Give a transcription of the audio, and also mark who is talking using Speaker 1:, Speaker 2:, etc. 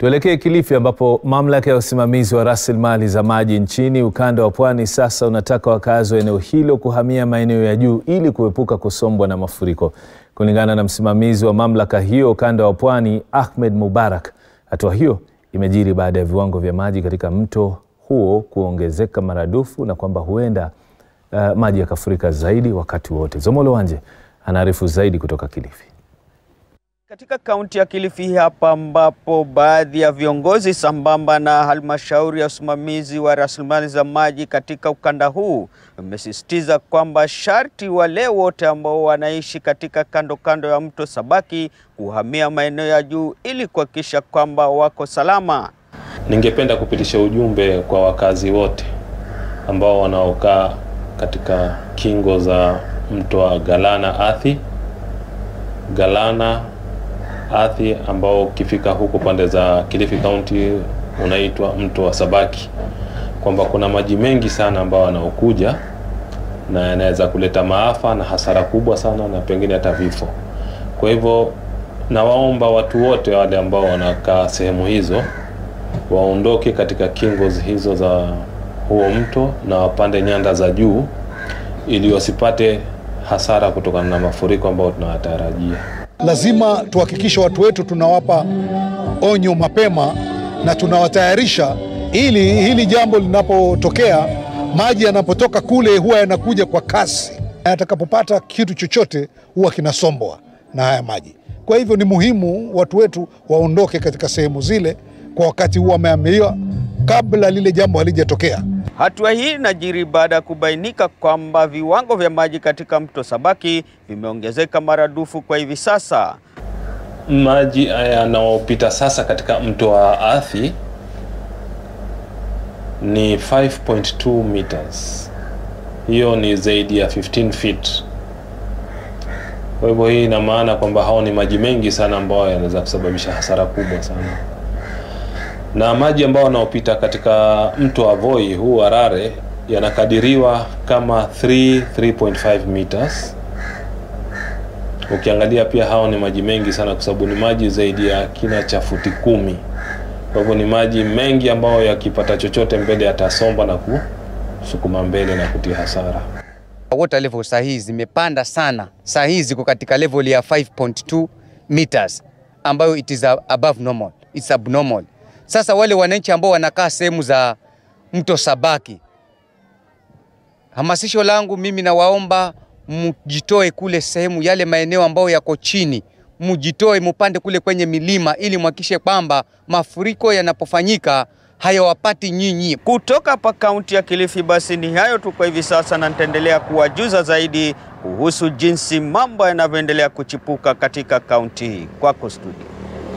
Speaker 1: Tuelekee Kilifi ambapo mamlaka ya usimamizi wa rasilimali za maji nchini ukanda wa Pwani sasa unataka wakazi wa eneo hilo kuhamia maeneo ya juu ili kuepuka kusombwa na mafuriko. Kulingana na msimamizi wa mamlaka hiyo ukanda wa Pwani, Ahmed Mubarak, hatua hiyo imejiri baada ya viwango vya maji katika mto huo kuongezeka maradufu na kwamba huenda uh, maji yakafurika zaidi wakati wote. Zomolo Wanje anaarifu zaidi kutoka Kilifi.
Speaker 2: Katika kaunti ya Kilifi hapa ambapo baadhi ya viongozi sambamba na halmashauri ya usimamizi wa rasilimali za maji katika ukanda huu wamesisitiza kwamba sharti wale wote ambao wanaishi katika kando kando ya mto Sabaki kuhamia maeneo ya juu ili kuhakikisha kwamba wako salama.
Speaker 3: Ningependa kupitisha ujumbe kwa wakazi wote ambao wanaokaa katika kingo za mto wa Galana Athi, Galana Athi ambao ukifika huko pande za Kilifi County unaitwa mto wa Sabaki, kwamba kuna maji mengi sana ambao yanaokuja na yanaweza kuleta maafa na hasara kubwa sana na pengine hata vifo. Kwa hivyo nawaomba watu wote wale ambao wanakaa sehemu hizo waondoke katika kingo hizo za huo mto na wapande nyanda za juu ili wasipate hasara kutokana na mafuriko ambayo tunawatarajia.
Speaker 4: Lazima tuhakikishe watu wetu tunawapa onyo mapema na tunawatayarisha, ili hili jambo linapotokea, maji yanapotoka kule huwa yanakuja kwa kasi, na yatakapopata kitu chochote huwa kinasombwa na haya maji. Kwa hivyo ni muhimu watu wetu waondoke katika sehemu zile kwa wakati huu wameambiwa, kabla lile jambo halijatokea.
Speaker 2: Hatua hii inajiri baada ya kubainika kwamba viwango vya maji katika mto Sabaki vimeongezeka maradufu kwa hivi sasa.
Speaker 3: Maji yanayopita sasa katika mto wa Athi ni 5.2 meters, hiyo ni zaidi ya 15 feet. Kwa hivyo hii ina maana kwamba hao ni maji mengi sana ambayo yanaweza kusababisha hasara kubwa sana na maji ambayo yanayopita katika mto wa Voi huu Harare yanakadiriwa kama 3 3.5 meters. Ukiangalia pia hao ni maji mengi sana, kwa sababu ni maji zaidi ya kina cha futi kumi. Kwa hivyo ni maji mengi ambayo yakipata chochote mbele yatasomba na kusukuma mbele na kutia hasara.
Speaker 5: Water level saa hii zimepanda sana, saa hii ziko katika level ya 5.2 meters ambayo it is above normal, it's abnormal. Sasa wale wananchi ambao wanakaa sehemu za mto Sabaki, hamasisho langu mimi nawaomba mjitoe kule sehemu yale maeneo ambayo yako chini, mjitoe mupande kule kwenye milima, ili mhakikishe kwamba mafuriko yanapofanyika hayawapati nyinyi.
Speaker 2: Kutoka hapa kaunti ya Kilifi, basi ni hayo tu kwa hivi sasa, na nitaendelea kuwajuza zaidi kuhusu jinsi mambo yanavyoendelea kuchipuka katika kaunti hii. Kwako studio.